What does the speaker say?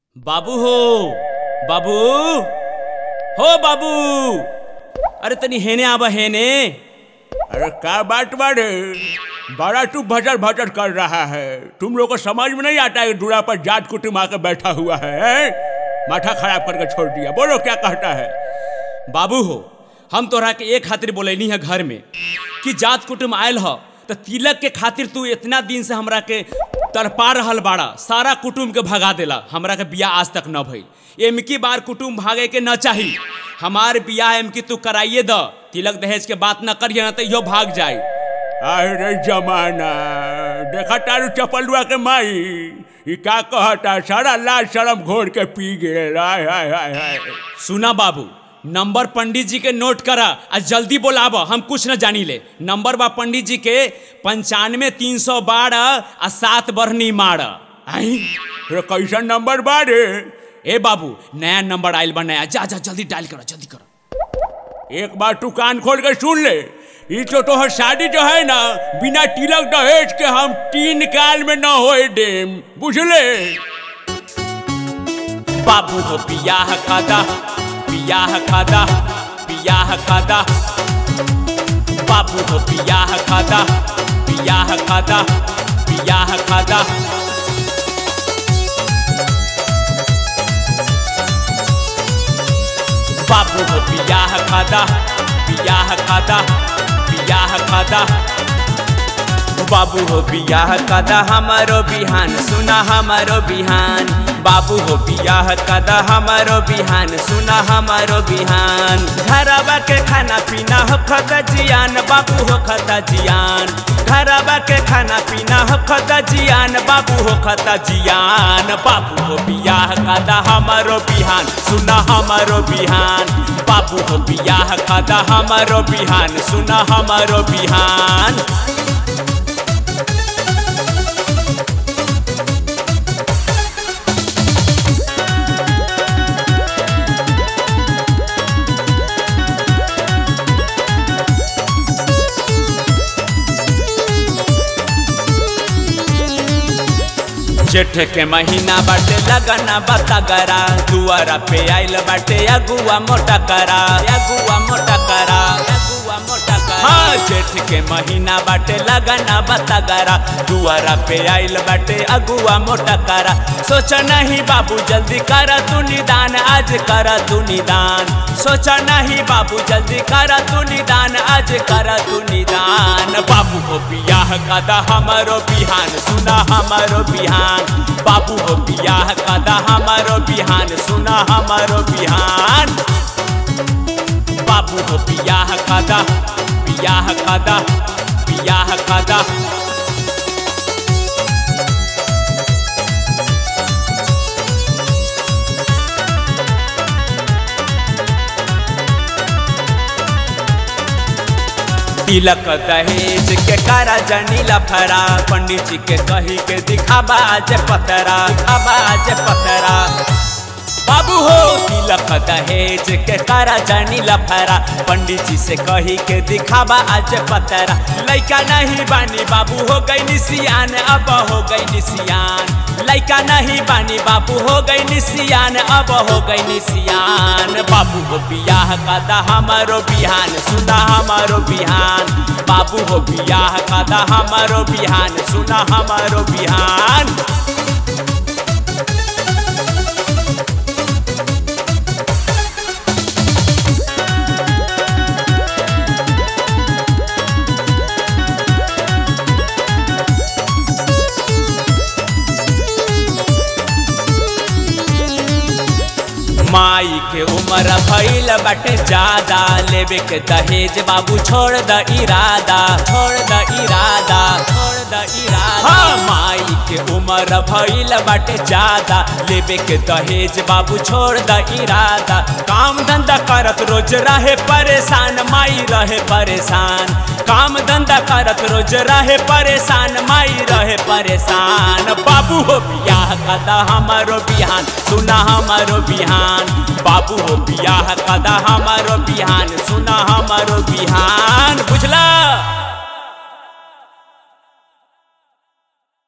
बाबू हो बाबू हो बाबू अरे तनी हेने आबा हेने अरे क्या बात बारे बड़ा तू भटर भटर कर रहा है तुम लोग को समझ में नहीं आता है दूरा पर जाट कुटुम आकर बैठा हुआ है हैं? माथा खराब करके छोड़ दिया बोलो क्या कहता है बाबू हो हम तोहरा के एक खातिर बोलैनी है घर में कि जात कुटुम आयल ह तो तिलक के खातिर तू इतना दिन से हमरा के तड़पा रहल बाड़ा सारा कुटुम के भगा देला हमरा के बियाह आज तक न भइल एमकी बार कुटुम भागे के न चाही हमार बियाह एमकी तू कराइए द तिलक दहेज के बात न करिए ना तो इहो भाग जाई अरे जमाना देखा तारू चपलुआ के माई ये क्या कहता सारा लाल शरम घोर के पी गए हाय हाय हाय हाय सुना बाबू नंबर पंडित जी के नोट करा आ जल्दी बोलाब हम कुछ न जानी ले नंबर बा पंडित जी के पंचानवे तीन सौ बारह आ सात बरनी मार आई अरे कैसा नंबर बारे ए बाबू नया नंबर आयल बा नया जा जा जल्दी डायल करो जल्दी करो एक बार तू कान खोल के सुन ले ये तो तोहर शादी जो है ना बिना तिलक दहेज के हम तीन काल में न होए देम बुझले बाबू हो बियाह खादा बियाह खादा बियाह खादा बाबू हो बियाह खादा बियाह खादा बियाह खादा बाबू हो बियाह खादा बियाह खादा बियाह खादा बाबू हो बियाह कदा हमारो बिहान सुना हमारो बिहान बाबू हो बियाह कदा हमारो बिहान सुना हमारो बिहान घरवा के खाना पीना हो खता जियान बाबू हो खता जियान घरवा के खाना पीना हो खता जियान बाबू हो खता जियान बाबू हो बियाह कदा हमारो बिहान सुना हमारो बिहान बाबू हो बियाह कदा हमारो बिहान सुना हमारो बिहान जेठ के महीना बाटे लगना बतगरा दुआरा पे आइल बाटे अगुआ मोटा करा अगुआ मोटा करा अगुआ मोटा करा हाँ जेठ के महीना बाटे लगना बतगरा दुआरा पे आइल बाटे अगुआ मोटा करा सोच नहीं बाबू जल्दी कर तू निदान आज कर तू निदान सोच नहीं बाबू जल्दी कर तू निदान आज कर तू निदान बाबू हो बियाह कदा हमारो बिहान सुना हमारो बिहान बाबू हो बियाह कदा हमारो बिहान सुना हमारो बिहान बाबू हो बियाह कदा बियाह कदा बियाह कदा तिलक दहेज के कारा जनी लफरा पंडित जी के कही के दिखाबा आज पतरा दिखाबा आज पतरा बाबू हो तिलक दहेज के कारा जनी लफरा पंडित जी से कही के दिखाबा आज पतरा लइका नहीं बानी बाबू हो गई निसियान अब हो गई निसियान लइका नहीं बानी बाबू हो गई निसियान अब हो गई निसियान बाबू हो बियाह कदा हमारो बिहान सुना हमारो बिहान बाबू हो बियाह कदा हमारो बिहान सुना हमारो बिहान माई के उम्र भइल बाटे ज्यादा लेवे के दहेज बाबू छोड़ द इरादा छोड़ द इरादा छोड़ द इरादा हाँ माई के उम्र भइल बाटे ज्यादा लेवे के दहेज बाबू छोड़ द इरादा काम धंधा करत रोज रहे परेशान माई रहे परेशान काम धंधा करत रोज रहे परेशान माई रहे परेशान बाबू हो बियाह कदा हमारो बिहान सुना हमारो बिहान बाबू हो बियाह कदा हमारो बिहान सुना हमारो बिहान बुझला